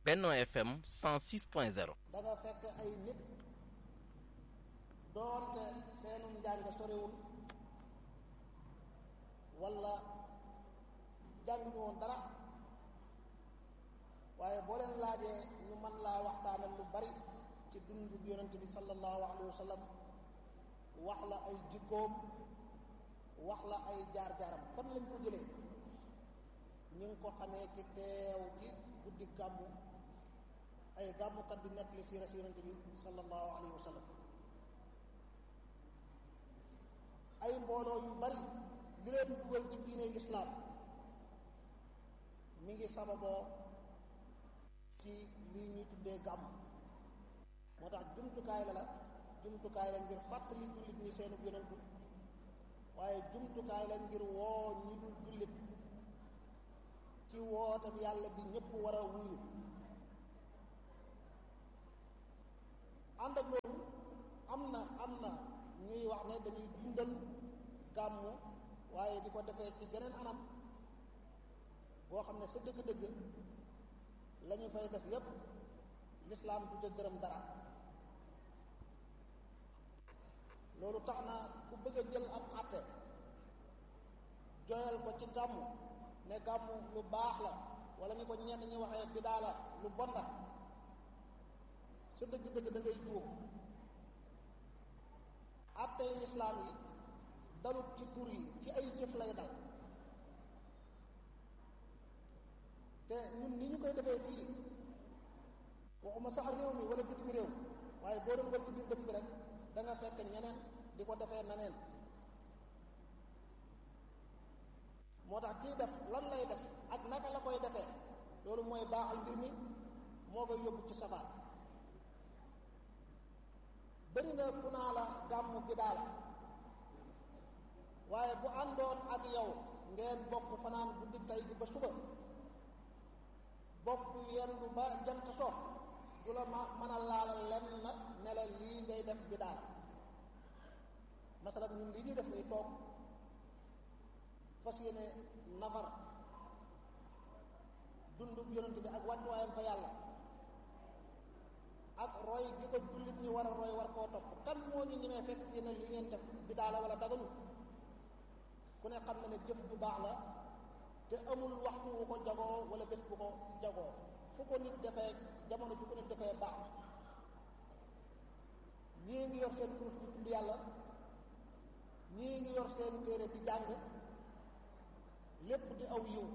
Benno FM 106.0 da nga fekk ay nit doonte seenum njàng soriwul wala jànguñu woon dara waaye boo leen laajee ñu mën laa waxtaanal lu bari ci dundu yonent bi sallallahu alayhi wa sallam wax la ay jikkoom wax la ay jaar-jaaram fan lañ ko jëlee ñu ngi ko xamee ci teew ci guddi gàmmu ay gàmmukat di nettali siira si yonent bi sallallahu alayhi wa sallam ay mbooloo yu bari li leen dugal ci diine lislaam mi ngi sababoo ci lii ñuy tuddee gàmm moo tax jumtukaay la la jumtukaay la ngir fàttali jullit ñi seenu yonentu waaye jumtukaay la ngir woo ñi dul jullit ci wootam yàlla bi ñëpp war a wuyu ànd ak loolu am na am na ñuy wax ne dañuy dundal gàmmu waaye di ko defee ci geneen anam boo xam ne sa dëgg-dëgg la ñu fay def yépp lislaam du ca gërëm dara loolu tax na ku bëgg a jël ab àtte joyal ko ci gàmmu ne gàmmu lu baax la wala ñu ko ñenn ñi waxee bidaa la lu bon la sa dëgg-dëgg da ngay juum àttey lislaam yi dalut ci tur yi ci ay jëf lay dal te ñun ni ñu koy defee fii waxuma sax réew mi wala bitim réew waaye boo doon wër ci biir dëkk bi rek da nga fekk ñeneen di ko defee naneen moo tax kii def lan lay def ak naka la koy defee loolu mooy baaxal mbir mi moo koy yóbbu ci safaan bëri na ku naa la gàmmu bidaa la waaye bu àndoon ak yow ngeen bokk fanaan guddi tey bi ba suba bokk yendu ba jant so du la ma mën a laalal lenn na ne la lii ngay def bidaa la masalan ñun li ñu def nii toog fas yéene nafar dundu yonent bi ak wàccuwaayam fa yàlla ak roy gi ko jullit ñi war a roy war koo topp kan moo ñu ñemee fekk fii ne li ngeen def bidaa la wala dagalu ku ne xam na ne jëf bu baax la te amul waxtu wu ko jagoo wala bés bu ko jagoo fu ko nit defee jamono ju ko nit defee baax ñii ngi yor seen kurus di tudd yàlla ñii ngi yor seen téere di jàng lépp di aw yiw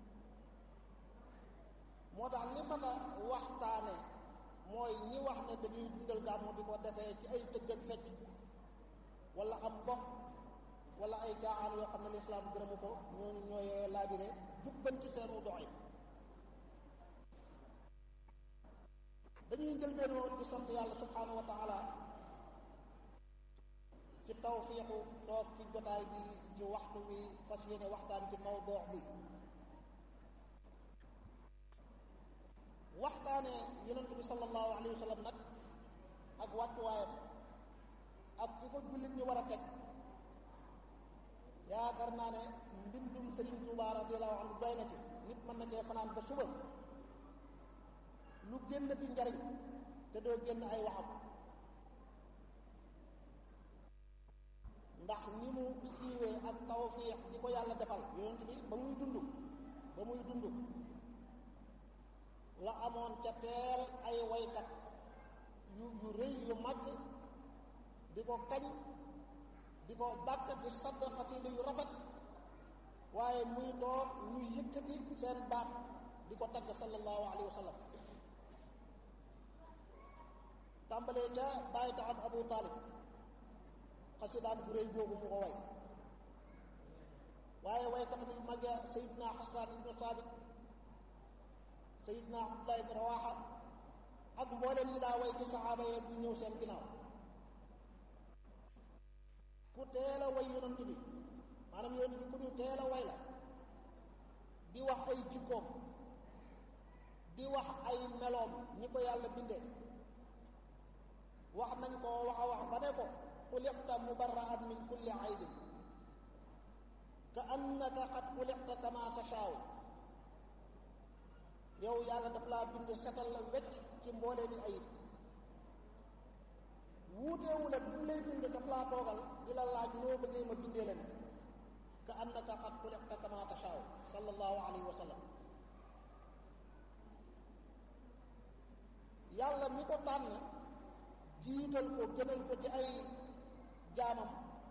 moo tax li mat a waxtaane mooy ñi wax ne dañuy dundal gàmmu di ko defee ci ay tëgg ak fecc wala am bopp wala ay caaxaan yoo xam ne lislaam gërëmu ko ñooñu ñooy laabire jubbanti seenu doxi dañuy njëlbeenoo di sant yàlla subhanahu wa taala ci tawfiixu toog ci jotaay bi ci waxtu bi fas yéene waxtaan ci mawduu bi waxtaane yonent bi sallallahu alayhi wa sallam nag ak wàccuwaayam ak fu ko jullit ñu war a teg yaakaar naa ne mbindum Sëriñ Tuubaa radiyallahu anhu doy na ci nit mën na cee fanaan ba suba lu génn di njariñ te doo génn ay waxam ndax ni mu siiwee ak tawfiix di ko yàlla defal yonent bi ba muy dund ba muy dund la amoon ca teel ay waykat yu yu rëy yu mag di ko kañ di ko bàkk di sadd xasida yu rafet waaye muy doon ñuy yëkkati seen baat di ko tagg sallallahu alayhi wa sallam tàmbalee ca bàyyi taxam abu taalib xasidaan bu rëy boobu mu ko way waaye waykat bi mag ya sayidna xasaan ibnu saabit sayidna abdullah ibn rawaxa ak mboolem ñi daa way ci saxaaba yeeg ñu ñëw seen ginnaaw ku teel a way yonent bi maanaam yonent bi ku ñu teel a way la di wax ay jikkoom di wax ay meloom ñi ko yàlla bindee wax nañ ko wax a wax ba ne ko xuliqta mubarra'an min kulli aybin ka annaka qad xuliqta kama tashaaw yow yàlla daf laa bind setal la wecc ci mboolee ni ayib wuuteewul ak bi mu lay bind daf laa toogal di la laaj noo bëggee ma bindee la ne ka annaka qad xuliqta kama tashaau sallallahu alayhi wa sallam yàlla mi ko tànn jiital ko gënal ko ci ay jaamam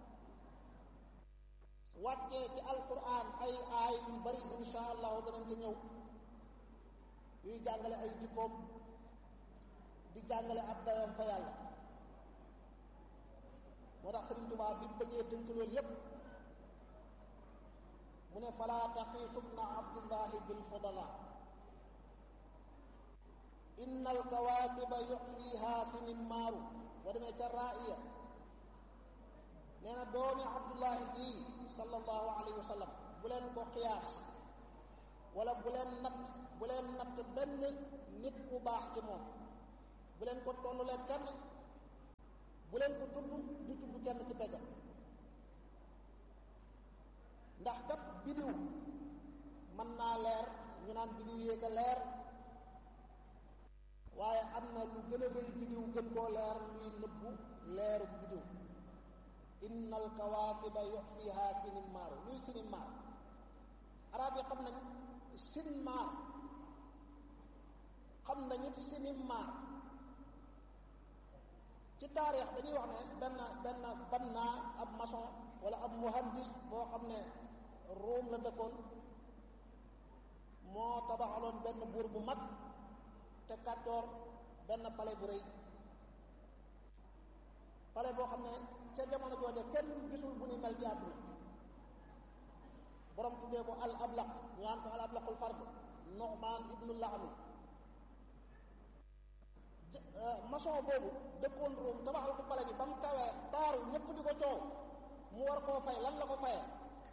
wàccee ci alquran ay aay yu bari insha allahu danañ ci ñëw yuy jàngale ay jikkoom di jàngale ab dayoom fa yàlla moo tax Sëriñ Tuubaa bi bëggee tënk loolu yépp mu ne falaa taqiisu bna abdillahi bilfudala inna alkawaakiba yuxfiiha sinimaaru boo demee ca raaya nee na doomi abdullahi bii sallallahu alayhi wa sallam bu leen ko xiyaas wala bu leen natt bu leen natt benn nit bu baax ci moom bu leen ko tollulee kenn bu leen ko tudd di tudd kenn ci pegam ndax kat bidiw mën naa leer ñu naan bidiw yéeg a leer waaye am na lu gën a rëy bidiw gën koo leer luy nëbbu leeru bidiw inna alkawaakiba yuxfiha sinimaaru luy sinimaaru arab yi xam nañ sinmaar xam nañ it sinimmaar ci taarix dañuy wax ne benn benn banna ab maçon wala ab muhandis boo xam ne Ruum la dëkkoon moo tabaxaloon benn buur bu mag te kàccoor benn palais bu rëy palais boo xam ne ca jamono jooje kenn gisul bu ni mel ci àdduna borom tuddee ko al ablaq ñu naan ko al ablaqul fard Nu'man ibnu Laami maçon boobu dëkkoon Ruum tabaxal ko palais bi ba mu kawee taaru ñëpp di ko coow mu war koo fay lan la ko fayee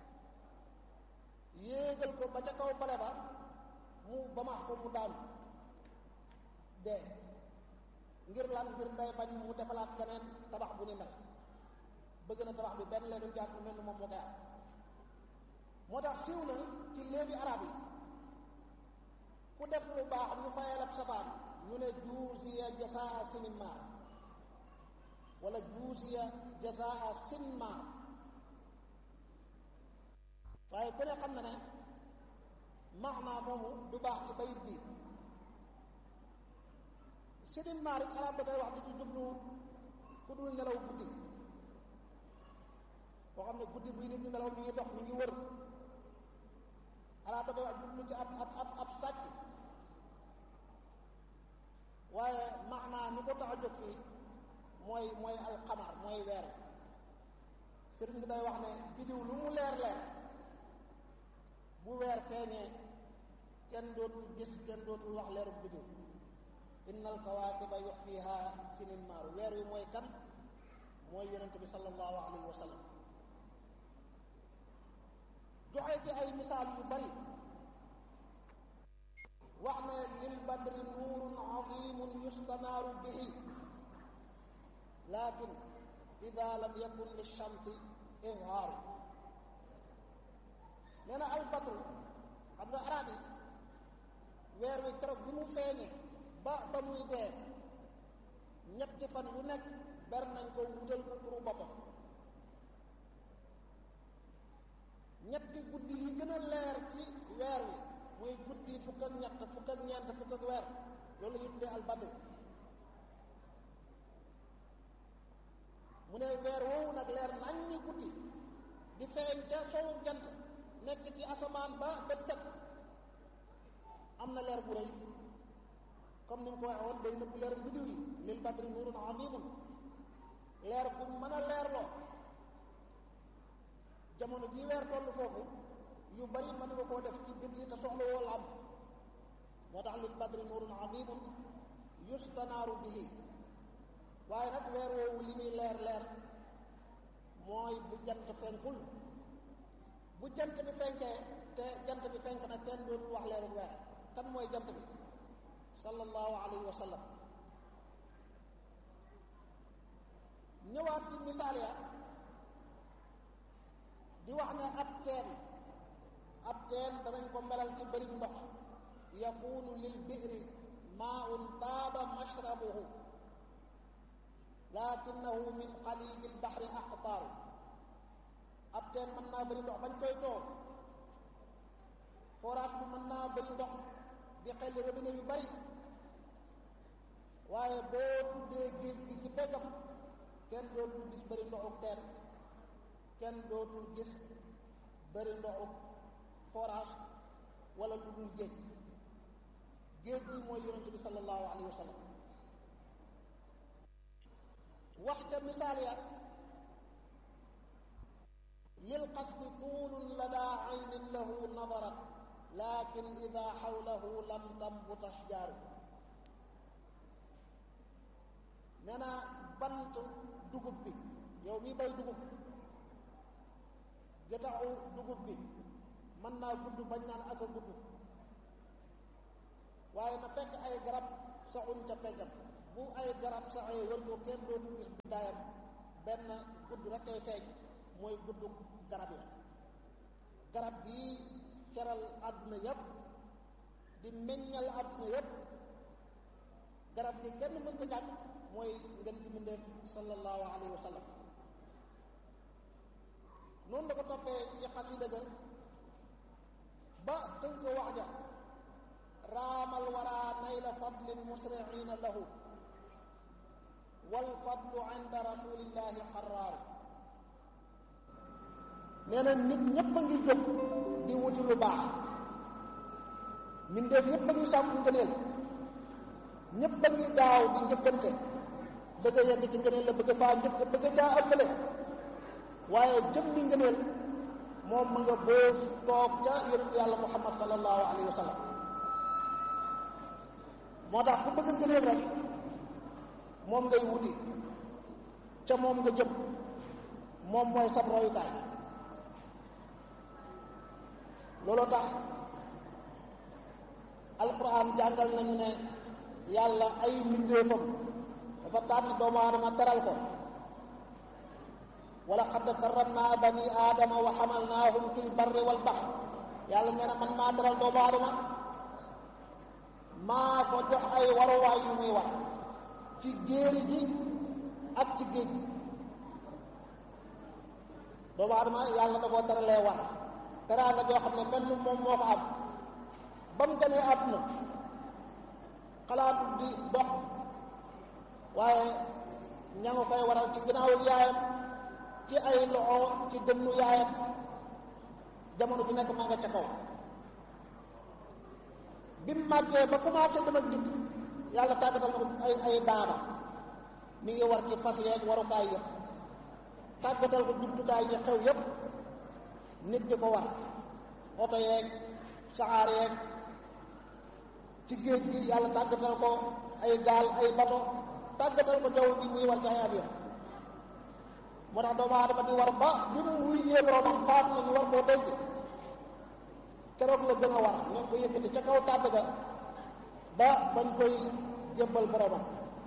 yéegal ko ba ca kaw palais ba mu ba maax ko mu daanu dee ngir lan ngir day bañ mu defalaat keneen tabax bu ni mel bëgg na tabax bi benn leenu jàpp mel ni moom moo koy am moo tax siiw na ci léegi arab yi ku def lu baax ñu fayal ab sabaan ñu ne juusiya jasaa sinimar wala juusiya jasaa sinmar waaye ku ne xam na ne maanaa moomu du baax ci bayit bi sinimar it arab da koy wax di ci jublu ku dul nelaw guddi boo xam ne guddi buy nit ñi nelaw mi ngi dox mi ngi wër arab da koy wax jublu ci ab ab ab ab sàcc waaye maanaa mi ko tax a jóg fii mooy mooy alxamar mooy weer sëriñ bi day wax ne biddiw lu mu leer leer bu weer feeñee kenn dootul gis kenn dootul wax leeru biddiw inna alkawaakiba yuxfiha sinimaaru weer wi mooy kan mooy yonent bi sallallahu alayhi wa sallam joxe ci ay misaal yu bari wax ne lil badri nuurun azimun yustanaaru bihi lakin ida lam yakun lishamsi izhaaru nee na al badru xam nga arab yi weer wi keroog bi mu feeñee ba ba muy dee ñetti fan yu nekk ber nañ ko wutal ko turu boppam ñetti guddi yi gën a leer ci weer wi muy guddi fukk ak ñett fukk ak ñeent fukk ak weer loolu la ñu tuddee albadru mu ne weer woowu nag leer nañ ñi guddi di feeñ ca sowu jant nekk ci asamaan ba bët set am na leer bu rëy comme ni mu ko waxee woon day nëbbu leer biddiw yi lil badri nuurun azimun leer bu mën a leerloo jamono jii weer toll foofu yu bari mën nga koo def ci biti te soxla woo la am moo tax lil badri nuurun azimun yustanaaru bihi waaye nag weer woowu li muy leer leer mooy bu jant fenkul bu jant bi fenkee te jant bi fenk nag kenn dootul wax leeru weer kan mooy jant bi sallallahu alayhi wa sallam ñëwaat ci misaal ya di wax ne ab teen ab teen danañ ko melal ci bëri ndox yakunu lil bi'ri maa'un taaba mashrabuhu lakinnahu min qaliji lbahri aqtaaru ab teen mën naa bëri ndox bañ koy too forage bi mën naa bëri ndox di xelli robinet yu bari waaye boo tuddee géej gi ci peggam kenn dootul gis bëri ndoxuk teen kenn dootul gis bëri ndoxuk forage wala lu dul géej géej gi mooy yonente bi sallallahu alayhi wa sallam wax ca misaal ya lil qasdi tuulun ladaa aynin lahu nadarat lakin ida xawlahu lam tambut ashjaaru nee na bant dugub bi yow mi bay dugub getaxu dugub bi mën naa gudd bañ naan ak a gudd waaye na fekk ay garab saxuñ ca peggam bu ay garab saxee wër ko kenn dootu gis guddaayam benn gudd rek ay feeñ mooy gudd garab ya garab gi keral àdduna yépp di meññal àdduna yépp garab gi kenn mënta ñàkk mooy ngeen ci mbindeef sallallahu alayhi wa sallam noonu la ko toppee ci xasida ga ba tënk wax ja raamal wara nayla fadlin musriina lahu wal fadlu inda rasulillahi qaraaru nee na nit ñépp a ngi jóg di wuti lu baax mbindeef yépp a ngi sàkku ngëneel ñépp a ngi gaaw di njëkkante bëgg a yegg ci ngëneel la bëgg faa njëkk bëgg caa ëppale waaye jëm ni ngëneel moom ma nga boos toog ca yonent yàlla muhammad sallallahu alayhi wa sallam moo tax ku bëgg ngëneel rek moom ngay wuti ca moom nga jëm moom mooy sab royukaay looloo tax alquran jàngal nañu ne yàlla ay mbindeefam dafa tànn doomu aadama teral ko wala qad karramna bani aadama wa xamalnaahum fi lbarri walbahr yàlla nee na man maa teral doomu aadama maa ko jox ay waruwaay yu muy war ci jéeri ji ak ci géej gi doomu aadama yàlla da koo teralee war teraanga joo xam ne mel ni moom moo ko am ba mu gënee àdduna xalaatu di dox waaye ña nga koy waral ci ginnaawu yaayam ci ay loxo ci dënnu yaayam jamono ju nekk maa nga ca kaw bi mu màggee ba commencé dem ak dikk yàlla tàggatal na ko ay ay daaba mi ngi war ci fas yeeg warukaay yëpp tàggatal ko jumtukaay yi xew yëpp nit di ko war oto yeeg saxaar yeeg ci géej gi yàlla tàggatal ko ay gaal ay bato tàggatal ko jaww gi muy war ci ay avion moo tax doomu aadama di war ba bi mu wuy ñee boromam faatu na ñu war koo denc keroog la gën a war ñoo ko yëkkati ca kaw tàdd ga ba bañ koy jébbal boromam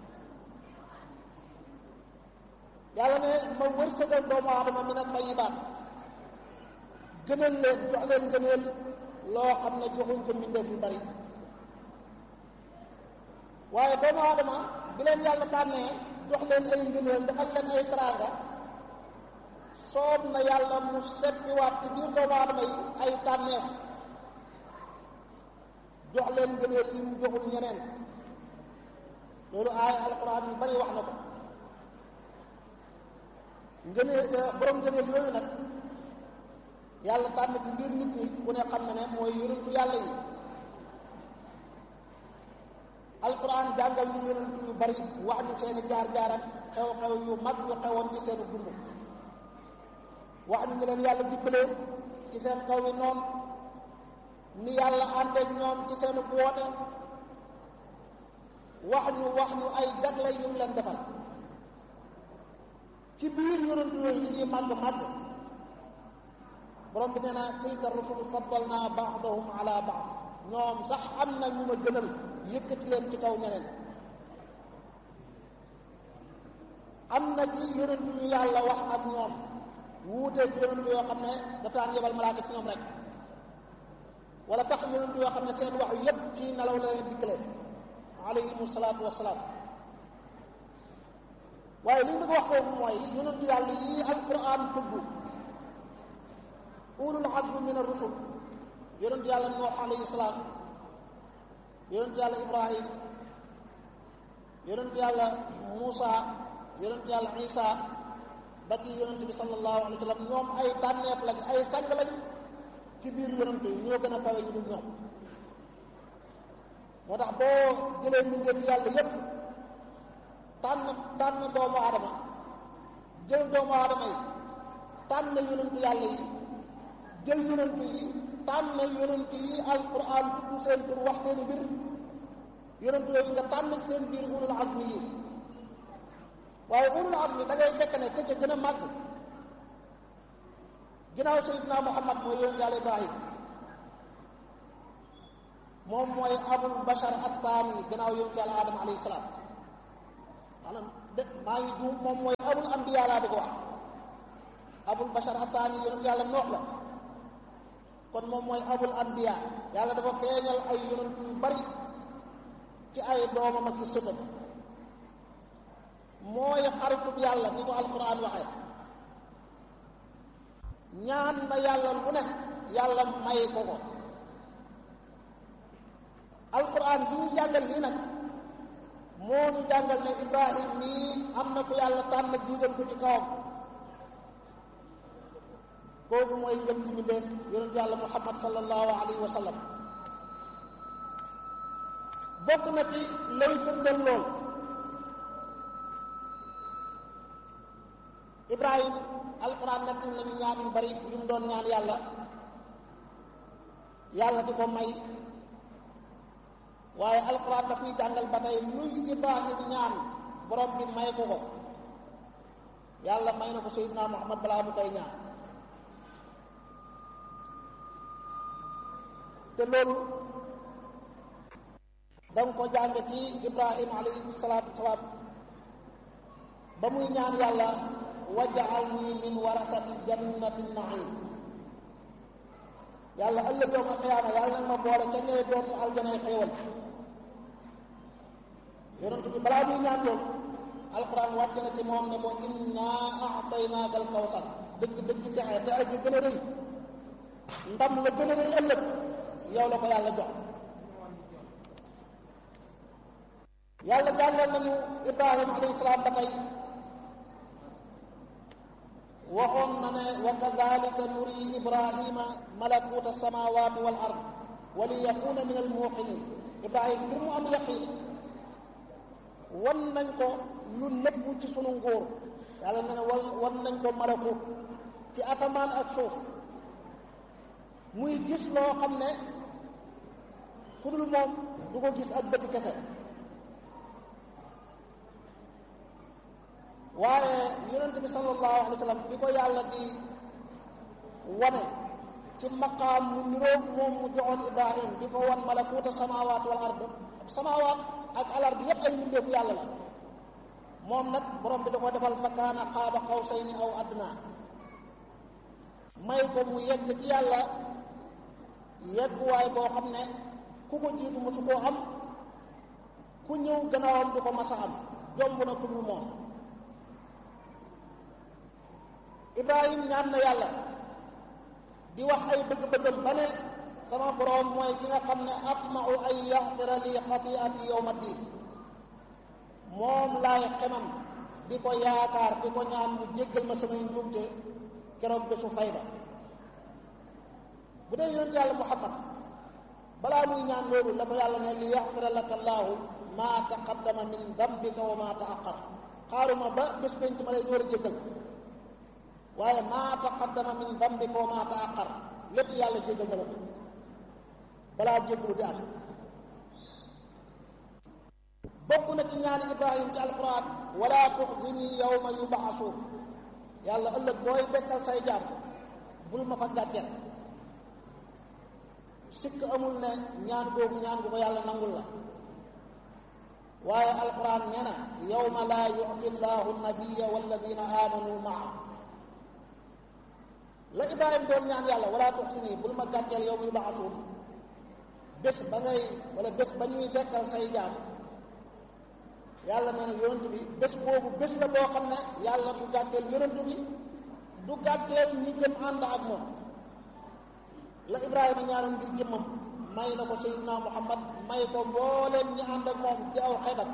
yàlla ne ma wërsëgal doomu aadama min at-tayyibaat gënal leen jox leen gëneel loo xam ne joxuñ ko mbindeef yu bari waaye doomu aadama bi leen yàlla tànnee jox leen ay ngëneel defal leen ay teraanga soob na yàlla mu seppiwaat ci biir doomu aadama yi ay tànneef jox leen ngëneel yi mu joxul ñeneen loolu aay alquran yu bari wax na ko ngëneel borom ngëneel yooyu nag yàlla tànn ci biir nit ñi ku ne xam na ne mooy yonentu yàlla yi alquran jàngal ñu yonentu yu bari wax ñu seeni jaar-jaar ak xew-xew yu mag yu xewoon ci seeni dund wax ñu ne leen yàlla dimbalee ci seen kaw yi noonu ni yàlla àndeek ñoom ci seenu woote wax ñu wax ñu ay jagle yu mu leen defal ci biir yonentu yooyu li ñuy màgg màgg borom bi nee na tilka rusulu faddalna baadahum ala baad ñoom sax am na ñu ma gënal yëkkati leen ci kaw ñeneen am na ci yonentu yu yàlla wax ak ñoom wuuteeg yonentu yoo xam ne dafa daan yebal malaaka ci ñoom rek wala tax yonent yoo xam ne seen wax yépp ci nelaw la leen dikkale alayhimu salaatu wasalaam waaye li ñu bëgg wax foofu mooy yonent yàlla yi alquran tudd ulul azmi min ar-rusul yonent yàlla Nuux alayhi salaam yonent yàlla Ibrahim yonent yàlla Muusa yonent yàlla Isa ba ci yonent bi sallallahu alayhi wa sallam ñoom ay tànneef lañ ay sang lañ ci biir yonent yi ñoo gën a kawe ñu dul ñoom moo tax boo jëlee mbindeef yàlla yépp tànn tànn doomu aadama jël doomu aadama yi tànn yonent yàlla yi jël yonent yi tànn yonent yi alquran tudd seen tur wax seen mbir yonent yooyu nga tànn seen biir ulul azmi yi waaye ulul azmi da ngay fekk ne ka ca gën a màgg ginnaaw sayidina muhammad mooy yonent yàlla ibrahim moom mooy abul bashar athani ginnaaw yonent yàlla adama alayhi salaam maanaam de maa ngi juum moom mooy abul anbiya laa bëgg wax abul bashar athani yonent yàlla noox la kon moom mooy abul anbiya yàlla dafa feeñal ay yonent yu bari ci ay doomam ak i sëtam mooy xaritub yàlla ni ko alquran waxee ñaan na yàlla lu ne yàlla may ko ko alquran bi ñu jàngal lii nag moo ñu jàngal ne ibrahim nii am na ko yàlla tànn jiital ko ci kawam kooku mooy ngëm ji mi def yonent yàlla muhammad sallallahu alayhi wa sallam bokk na ci lay firndeel lool ibrahim alquran nekk nañu ñaan yu bari yu mu doon ñaan yàlla yàlla di ko may waaye alquran daf ñuy jàngal ba tey luy ibrahim ñaan borom bi may ko ko yàlla may na ko sayyidina muhammad balaa mu koy ñaan te loolu danga ko jàng ci ibrahim alayhi salaatu wasalaam ba muy ñaan yàlla waj'alni min warasati jannati naim yàlla ëllëg yowma qiyaama yàlla nag ma boole ca nee dootu aljanay xéewal yonent bi balaa muy ñaan loolu alquran wàcc na ci moom ne ko inna a'taynaaka al-kawsar dëgg dëgg texe te ak gën a rëy ndam la gën a rëy ëllëg yow la ko yàlla jox yàlla jàngal nañu ibrahim alayhi salaam ba tey waxoon na ne wa kadalika nuri ibrahima malakuta samawati wal ard wa li yakuna min al muqinin ibrahim ngir mu am yaqin wan nañ ko lu nëbb ci sunu nguur yàlla na ne wal wan nañ ko malakut ci asamaan ak suuf muy gis loo xam ne ku dul moom du ko gis ak bëti kese waaye yonent bi sallallahu alayhi wa sallam bi ko yàlla di wane ci maqaam mu niroog moom mu joxoon ibrahim di ko wan malakuuta samawaat wal ard samawaat ak alar bi yépp ay mbindeefu yàlla la moom nag borom bi da ko defal fa kaana qaaba qawsayni aw adna may ko mu yegg ci yàlla yegguwaay boo xam ne ku ko jiitu mosu koo am ku ñëw gannaawam du ko masa am jomb na ku dul moom ibrahim ñaan na yàlla di wax ay bëgg-bëggam ba ne sama boroom mooy ki nga xam ne atmau an yaxfira li xatiati yowma diin moom laay xemam di ko yaakaar di ko ñaan mu jéggal ma samay njuumte keroog bésu fay ba bu dee yonent yàlla muhammad balaa muy ñaan loolu la ko yàlla ne li yaxfira laka allaahu maa taqaddama min dambika wa maa taaqar xaaruma ba bés penc ma lay door a jéggal waaye maa taqaddama min dambika wa maa taaqar lépp yàlla jéggal na la ko balaa jéggalu di am bokk na ci ñaani ibrahim ci alquran wala tuxzini yawma yubaasuun yàlla ëllëg booy dekkal say jaam bul ma fa gàcceel sikk amul ne ñaan googu ñaan gu ko yàlla nangul la waaye alquran nee na yawma laa yu'ti llahu nabiya walladina amanu maa la ibrahim doon ñaan yàlla wala tuxsini bul ma gàcceel yow yu baxasuun bés ba ngay wala bés ba ñuy dekkal say jaam yàlla nee na yonent bi bés boobu bés la boo xam ne yàlla du gàtteel yonent bi du gàtteel ñi jëm ànd ak moom la Ibrahima ñaanoon ngir jëmmam may na ko Seydina Muhammad may ko mbooleem ñi ànd ak moom ci aw xeetam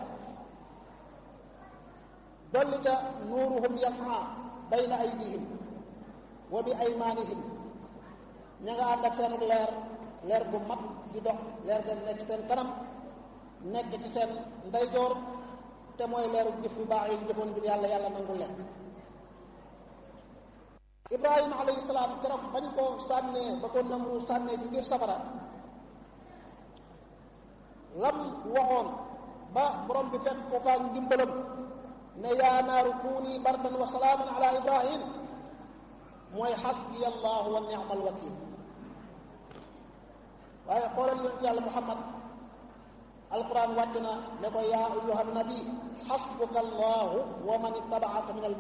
dolli ca nuuruhum yasma bayna aydihim wa bi aymanihim ña nga ànd ak seenuk leer leer bu mat di dox leer ga nekk seen kanam nekk ci seen ndeyjoor te mooy leeru jëf yu baax yi jëfoon ngir yàlla yàlla nangul leen ibrahima alayhi salaam keroog bañ ko sànnee ba ko namru sànnee ci biir safara lam waxoon ba borom bi fekk ko faak ndimbalam ne yaa naaru kuuni bardan wa salaaman ala ibrahim mooy xasbiya allahu wa ni'mal wakil waaye xoolal yonent yàlla muhammad alquran wàcc na ne ko yaa ayuha nabi xasbuka allahu wa man ittabaaka min al